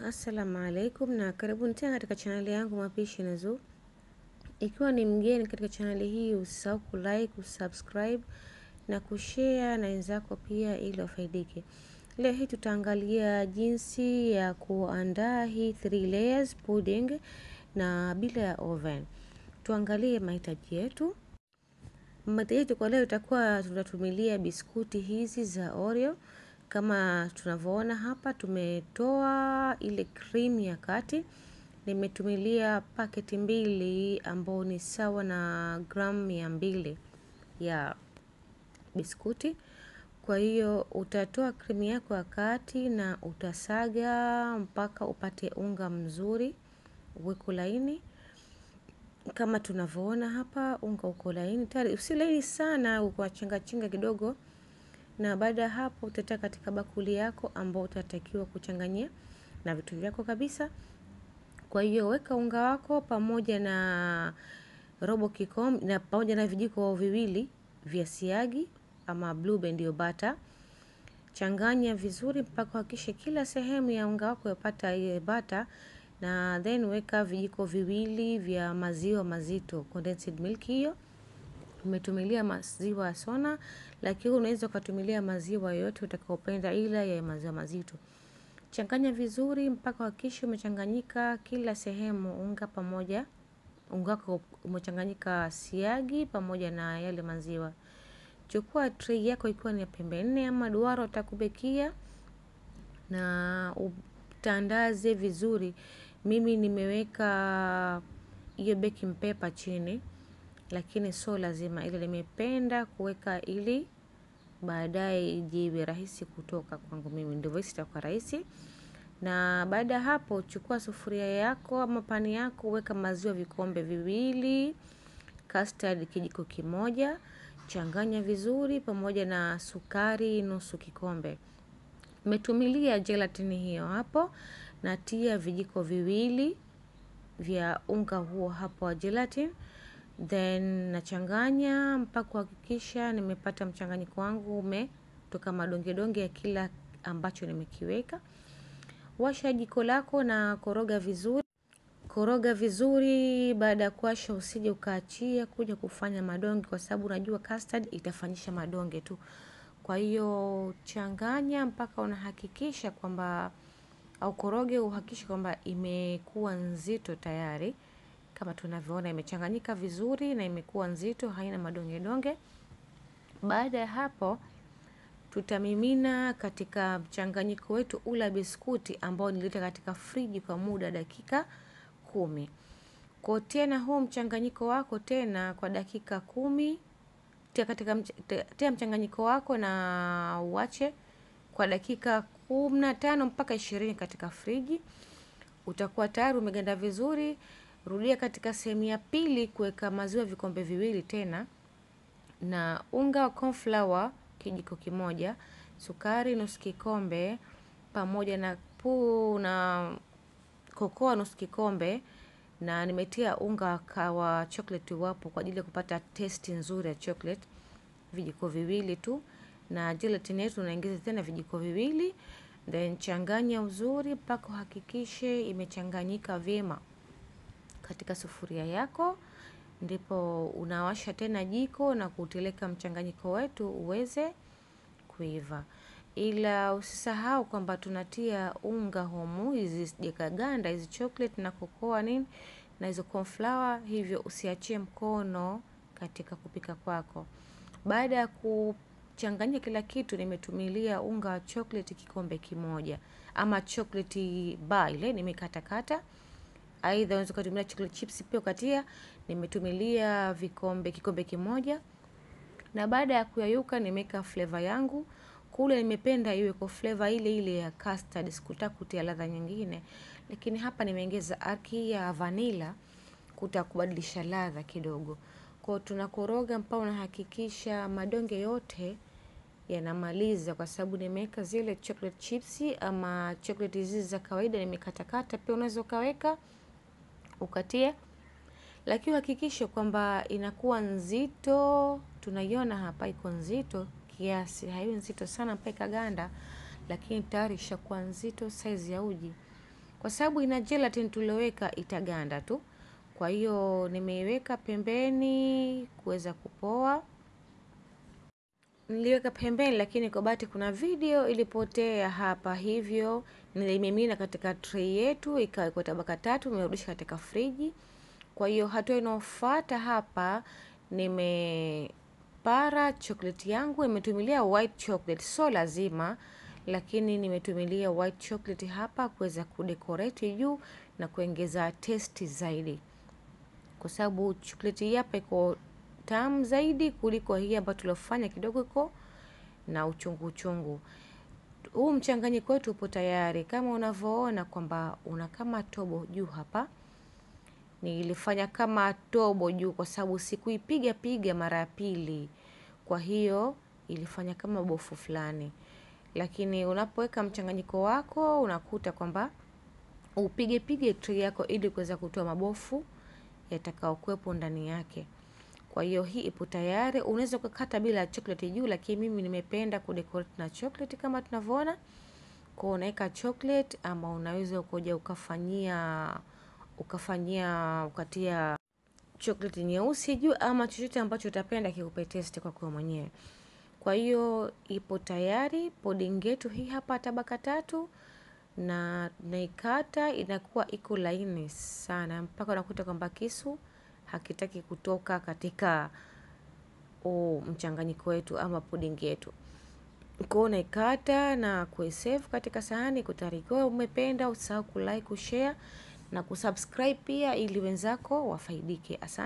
Assalamu alaikum na karibuni tena katika chaneli yangu mapishi na Zuu. Ikiwa ni mgeni katika chaneli hii, usisahau kulike, kusubscribe na kushare na wenzako pia, ili wafaidike. Leo hii tutaangalia jinsi ya kuandaa hii three layers pudding na bila ya oven. Tuangalie mahitaji yetu. Mahitaji yetu kwa leo itakuwa tunatumilia biskuti hizi za Oreo kama tunavyoona hapa, tumetoa ile cream ya kati. Nimetumilia paketi mbili ambao ni sawa na gramu mia mbili ya biskuti. Kwa hiyo utatoa cream yako ya kati na utasaga mpaka upate unga mzuri, uweko laini kama tunavyoona hapa, unga uko laini tayari. Usi laini sana, uko chenga chenga kidogo na baada ya hapo utatia katika bakuli yako ambao utatakiwa kuchanganyia na vitu vyako kabisa. Kwa hiyo weka unga wako pamoja na robo kikombe na pamoja na vijiko viwili vya siagi ama blue band ndio bata. Changanya vizuri mpaka hakikishe kila sehemu ya unga wako yapata ile bata, na then weka vijiko viwili vya maziwa mazito condensed milk hiyo umetumilia maziwa ya Sona, lakini unaweza ukatumilia maziwa yoyote utakaopenda, ila ya maziwa mazito. Changanya vizuri mpaka hakikisha umechanganyika kila sehemu unga pamoja, unga wako umechanganyika siagi pamoja na yale maziwa. Chukua tray yako ikiwa ni ya pembe nne ama duara utakubekia na utandaze vizuri. Mimi nimeweka hiyo baking paper chini lakini sio lazima, ile nimependa kuweka ili baadaye ijiwe rahisi kutoka kwangu mimi, ndivyo hisi itakuwa rahisi. Na baada ya hapo, chukua sufuria yako ama pani yako, weka maziwa vikombe viwili, custard kijiko kimoja, changanya vizuri pamoja na sukari nusu kikombe. Metumilia gelatini hiyo hapo, natia vijiko viwili vya unga huo hapo wa gelatin then nachanganya mpaka kuhakikisha nimepata mchanganyiko wangu umetoka madonge donge ya kila ambacho nimekiweka. Washa jiko lako na koroga vizuri, koroga vizuri. Baada ya kuwasha, usije ukaachia kuja kufanya madonge, kwa sababu unajua custard itafanyisha madonge tu. Kwa hiyo changanya mpaka unahakikisha kwamba au koroge, uhakikishe kwamba imekuwa nzito tayari kama tunavyoona imechanganyika vizuri na imekuwa nzito, haina madonge donge. Baada ya hapo, tutamimina katika mchanganyiko wetu ula biskuti ambao nilita katika friji kwa muda dakika kumi. Kwa tena huu mchanganyiko wako tena kwa dakika kumi, tia katika tia mchanganyiko wako na uache kwa dakika kumi na tano mpaka ishirini katika friji. Utakuwa tayari umeganda vizuri. Rudia katika sehemu ya pili kuweka maziwa vikombe viwili tena na unga wa corn flour kijiko kimoja, sukari nusu kikombe pamoja na puu na kokoa nusu kikombe, na nimetia unga wa chocolate wapo kwa ajili ya kupata testi nzuri ya chocolate, vijiko viwili tu, na gelatin yetu unaingiza tena vijiko viwili, then changanya uzuri mpaka uhakikishe imechanganyika vyema katika sufuria yako, ndipo unawasha tena jiko na kuteleka mchanganyiko wetu uweze kuiva. Ila usisahau kwamba tunatia unga humu, hizi sijakaganda hizi chocolate na kokoa nini na hizo corn flour, hivyo usiachie mkono katika kupika kwako. Baada ya kuchanganya kila kitu, nimetumilia unga wa chocolate kikombe kimoja ama chocolate bar ile nimekatakata Aidha unaweza kutumia chocolate chips pia ukatia. Nimetumilia vikombe kikombe kimoja, na baada ya kuyayuka nimeweka flavor yangu kule. Nimependa iwe kwa flavor ile ile ya custard, sikutaka kutia ladha nyingine, lakini hapa nimeongeza aki ya vanilla kutakubadilisha ladha kidogo. Kwa tunakoroga mpaka unahakikisha madonge yote yanamaliza, kwa sababu nimeweka zile chocolate chips ama chocolate hizi za kawaida nimekatakata, pia unaweza ukaweka ukatia, lakini hakikisha kwamba inakuwa nzito. Tunaiona hapa iko nzito kiasi, haiwi nzito sana mpaka ikaganda, lakini tayari ishakuwa nzito size ya uji. kwa sababu ina gelatin tulioweka itaganda tu. Kwa hiyo nimeiweka pembeni kuweza kupoa. Niliweka pembeni, lakini kwa bahati kuna video ilipotea hapa, hivyo nilimimina katika tray yetu, ikawekwa tabaka tatu, nimerudisha katika friji. Kwa hiyo hatua inayofuata hapa, nimepara chocolate yangu, nimetumilia white chocolate, so lazima lakini nimetumilia white chocolate hapa kuweza kudecorate juu na kuongeza testi zaidi, kwa sababu chocolate hii hapa iko tamu zaidi kuliko hii ambayo tuliofanya kidogo iko na uchungu uchungu. Huu mchanganyiko wetu upo tayari, kama unavyoona kwamba una kama tobo juu hapa. Nilifanya kama tobo juu kwa sababu sikuipiga piga mara ya pili, kwa hiyo ilifanya kama bofu fulani. Lakini unapoweka mchanganyiko wako unakuta kwamba upige pige tray yako ili kuweza kutoa mabofu yatakayokuwepo ndani yake. Kwa hiyo hii ipo tayari. Unaweza kukata bila chocolate juu, lakini mimi nimependa kudecorate na chocolate kama tunavyoona. Kwa unaweka chocolate ama unaweza ukoja ukafanyia ukafanyia ukatia chocolate nyeusi juu ama chochote ambacho utapenda kikupe taste kwa kwa mwenyewe. Kwa hiyo ipo tayari pudding yetu hii hapa tabaka tatu, na naikata inakuwa iko laini sana mpaka unakuta kwamba kisu hakitaki kutoka katika mchanganyiko wetu ama pudding yetu. Kwa hiyo naikata na kuisave katika sahani kutarikiwa. Umependa usahau kulike, kushare na kusubscribe pia ili wenzako wafaidike. Asante.